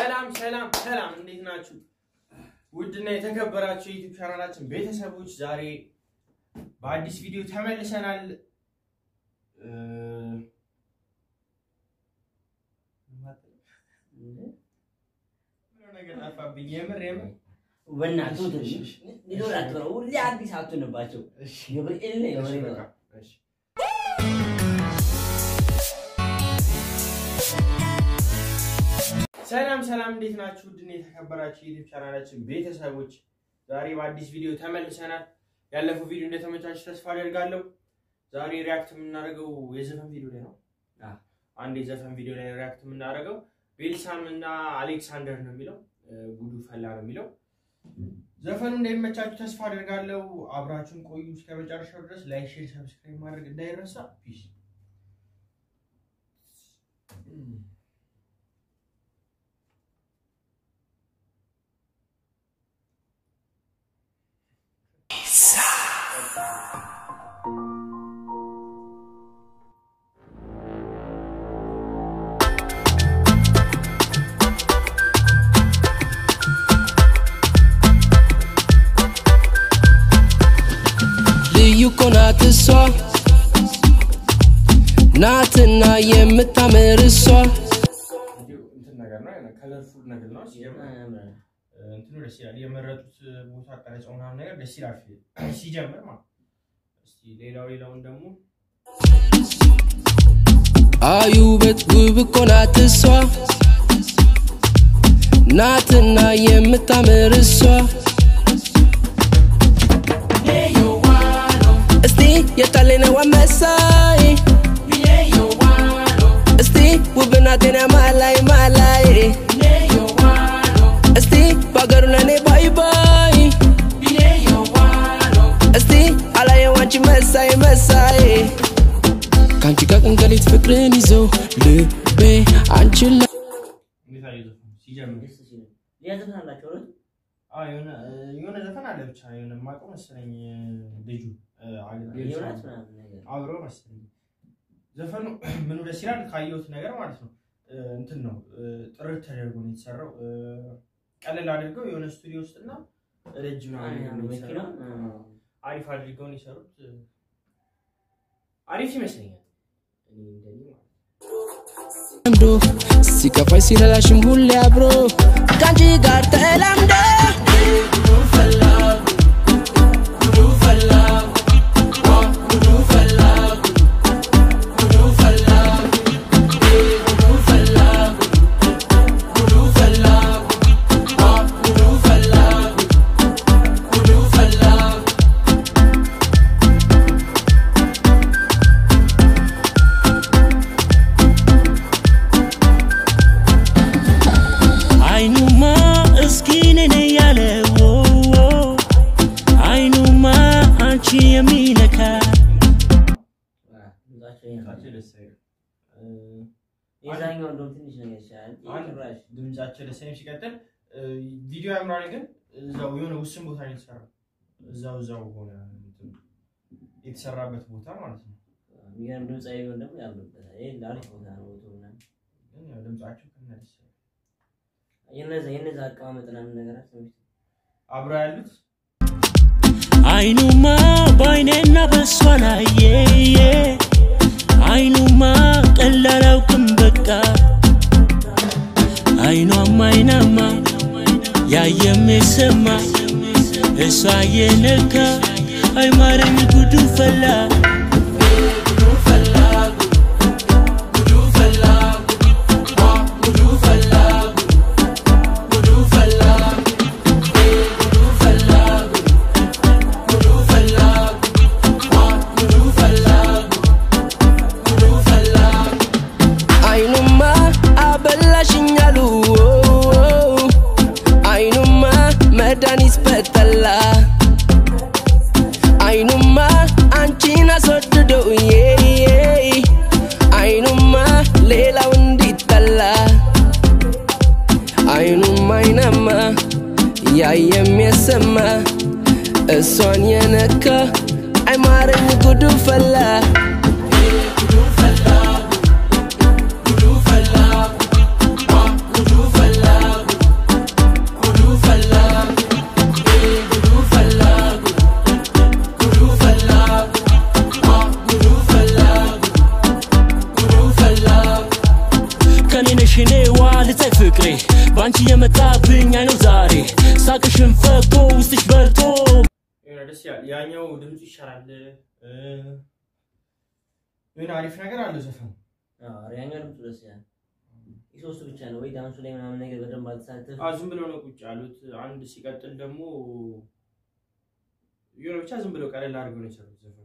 ሰላም ሰላም ሰላም፣ እንዴት ናችሁ? ውድና የተከበራችሁ የዩቲዩብ ቻናላችን ቤተሰቦች ዛሬ በአዲስ ቪዲዮ ተመልሰናል። እ፣ ምነው ነገር ጠፋብኝ። የምር የምር በእናትህ ትንሽ ሊኖር አትበለው። ሁሌ አዲስ አትሆንባቸው። እሺ፣ ገብርኤል ነው እሺ፣ የሆነ በቃ፣ እሺ። ሰላም ሰላም፣ እንዴት ናችሁ? ውድና የተከበራችሁ የዩቲዩብ ቻናላችን ቤተሰቦች ዛሬ በአዲስ ቪዲዮ ተመልሰናል። ያለፈው ቪዲዮ እንደተመቻችሁ ተስፋ አደርጋለሁ። ዛሬ ሪያክት የምናደርገው የዘፈን ቪዲዮ ላይ ነው። አዎ። አንድ የዘፈን ቪዲዮ ላይ ሪያክት የምናደርገው ቤልሳም እና አሌክሳንደር ነው የሚለው እ፣ ጉዱ ፈላ ነው የሚለው ዘፈኑ እንደሚመቻችሁ ተስፋ አደርጋለሁ። አብራችሁን ቆዩ እስከ መጨረሻው ድረስ። ላይክ፣ ሼር፣ ሰብስክራይብ ማድረግ እንዳይረሳ። ፒስ ልዩ እኮ ናት እሷ ናትና የምታምር እሷ ቪዲዮ እንትን ነገር ነው ከለርፉል ነገር ነው ሲጀምር እንትኑ ደስ ይላል። የመረጡት ቦታ ቀረጸው ምናምን ነገር ደስ ይላል ሲጀምር ማለት ነው። እስቲ ሌላው ሌላውን ደግሞ አዩ ውበት ውብ እኮ ናት እሷ ናትና የምታምር እሷ እስቲ የታሌነዋ መሳይ እስቲ ውብ ናቴና ማላይ ማላይ እስቲ በአገሩ ለኔ ባይ ባይ እስቲ አላየው አንቺ መሳይ መሳይ ከአንቺ ጋር ቀንቀሌት ፍቅርን ይዞ ልቤ አንቺን ላ እንዴት አየህ ዘፈኑ ሲጀምር? ደስ ሲል ሌላ ዘፈን አላቸው አይደል? አዎ የሆነ የሆነ ዘፈን አለ ብቻ የሆነ የማውቀው መሰለኝ ልጁ ዮናስ ምናምን ነገር አብሮ መሰለኝ ዘፈኑ ምኑ ደስ ይላል ካየሁት ነገር ማለት ነው። እንትን ነው ጥርት ተደርጎ ነው የተሰራው። ቀለል አድርገው የሆነ ስቱዲዮ ውስጥና ረጅም አይ፣ አድርገው ነው መኪና የተሰራው። አሪፍ አድርገው ነው የሰሩት። አሪፍ ይመስለኛል እኔ እንደኔ ማለት ነው። ለምዶ ሲከፋይ ሲረዳሽም ሁሌ አብሮ ከአንቺ ጋር ተላምዶ አይኑማ እስኪ ነኔ ያለ አይኑማ አንቺ የሚነካ ድምጻቸው ይሄ ነው። ድምጻቸው ደስ አይልም። የዛኛው እንደውም ትንሽ ነገር ይሻላል። ይሄ አንድ ጭራሽ ድምጻቸው ደስ አይልም። ሲቀጥል ቪዲዮ ያምራል፣ ግን እዛው የሆነ ውስን ቦታ ነው የተሰራው። እዛው እዛው ሆነ እንትን የተሰራበት ቦታ ማለት ነው። የሚገርም ድምጻዊ ቢሆን ደግሞ ያምርበታል። ይሄ አሪፍ ቦታ ነው ቦታው ምናምን። ግን ያው ድምጻቸው ከነ ደስ አይልም። የነዛ የነዛ አቀማመጥ ምናምን ነገር አስበሽ አብረው ያሉት አይኑማ በአይኔና በሷ ላየ አይኑማ ቀላል አውቅም በቃ አይኗማ አይናማ ያየም የሰማ እሷ የነካ አይማረኝ ጉዱ ፈላ አይኑማ አበላሽኛሉ አይኑማ መድኃኒት በጠላ አይኑማ አንቺን አስወድዶ አይኑማ ሌላው እንዲጠላ አይኑማ አይናማ ያየም የሰማ እሷን የነካ አይማረኝ ጉዱ ፈላ ዋ ልታይ ፍቅሬ በአንቺ የመጣብኝ አይነው ዛሬ ሳቅሽን ፈቶ ውስጥሽ በርቶ የሆነ ደስ ይላል። ያኛው ድምፁ ይሻላል። እ፣ የሆነ አሪፍ ነገር አለ ዘፈኑ። ያኛው ድምፁ ደስ ይላል። የሶስቱ ብቻ ነው ወይ ዳንሱ ላይ ምናምን ነገር በደንብ አልተሳተፍ አዎ ዝም ብለው ነው ቁጭ ያሉት። አንድ ሲቀጥል ደግሞ የሆነ ብቻ ዝም ብለው ቀለል አድርገው ነው የሰሩት ዘፈኑ።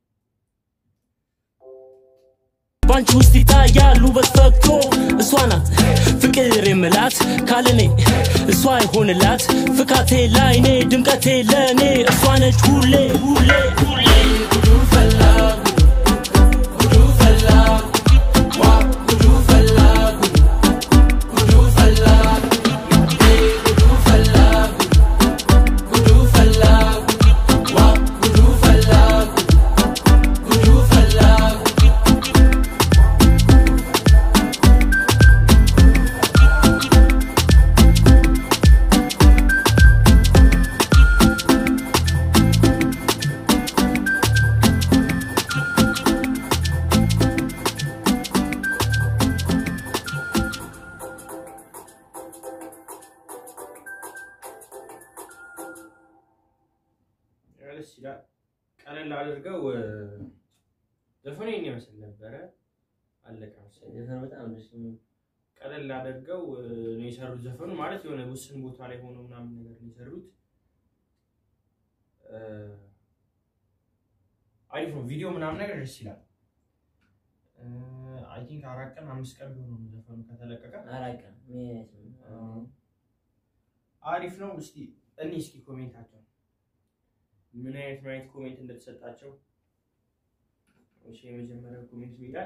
ባንቺ ውስጥ ይታያል ውበት ፈክቶ እሷ ናት ፍቅር የምላት ካለኔ እሷ አይሆንላት ፍካቴ ላይኔ ድምቀቴ ለእኔ እሷ ነች ሁሌ ሁሌ ሁሌ ጉዱ ፈላ ጉዱ ፈላ ዋ ጉዱ ፈላ ጉዱ ፈላ ጉዱ ፈላ ጉዱ ፈላ ዋ ጉዱ ፈላ ጉዱ ፈላ ደስ ይላል። ቀለል አድርገው እ፣ ዘፈኑ ይህን ይመስል ነበረ። አለቀ መሰለኝ። ዘፈኑ በጣም ደስ የሚል ቀለል አድርገው እ፣ ነው የሰሩት ዘፈኑ ማለት የሆነ ውስን ቦታ ላይ ሆኖ ምናምን ነገር ነው የሰሩት። እ፣ አሪፍ ነው። ቪዲዮ ምናምን ነገር ደስ ይላል። አይ ቲንክ አራት ቀን አምስት ቀን ቢሆኑ ነው ዘፈኑ ከተለቀቀ። አላውቅም። አሪፍ ነው። እስቲ እኔ እስኪ ኮሜንታቸው ምን አይነት ምን አይነት ኮሜንት እንደተሰጣቸው እሺ፣ የመጀመሪያው ኮሜንት ይላል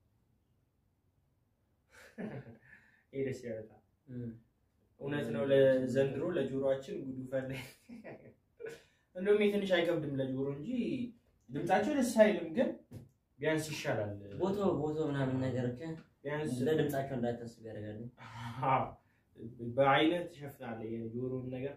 ይሄ ደስ ይላል በጣም። እውነት ነው። ለዘንድሮ ለጆሮአችን ጉዱ ፈላ። እንደውም ይሄ ትንሽ አይከብድም ለጆሮ እንጂ ድምጻቸው ደስ አይልም፣ ግን ቢያንስ ይሻላል። ቦታው ቦታው ምናምን ነገር ብቻ ቢያንስ ለድምጻቸው እንዳታስብ ያደርጋል። አዎ፣ በአይነት ትሸፍናለህ የጆሮውን ነገር።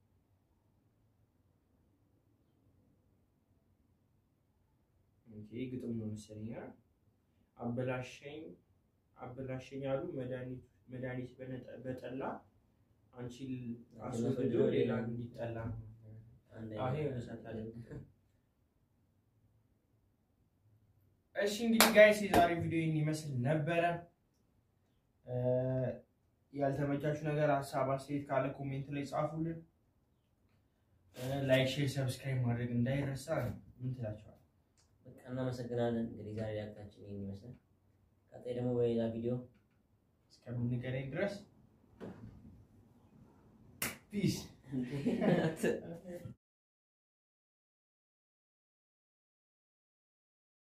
እንጂ ግጥም ነው መሰለኝ። አ? አበላሸኝ አበላሸኝ አሉ መድኃኒት መድኃኒት በነጠ- በጠላ አንቺ አስወግዶ ሌላ እንዲጠላ አንድ አሁን አይነት- የሆነ ሰዓት አለ። እሺ እንግዲህ ጋይስ የዛሬ ቪዲዮ ይህን ይመስል ነበረ። እ፣ ያልተመቻችሁ ነገር ሀሳብ አስተያየት ካለ ኮሜንት ላይ ጻፉልን። እ፣ ላይክ፣ ሼር፣ ሰብስክራይብ ማድረግ እንዳይረሳ። ምን ትላቸዋል? በቃ እናመሰግናለን። እንግዲህ ዛሬ ሪያክታችን ይህን ይመስላል። ቀጣይ ደግሞ በሌላ ቪዲዮ እስከምንገናኝ ድረስ ፒስ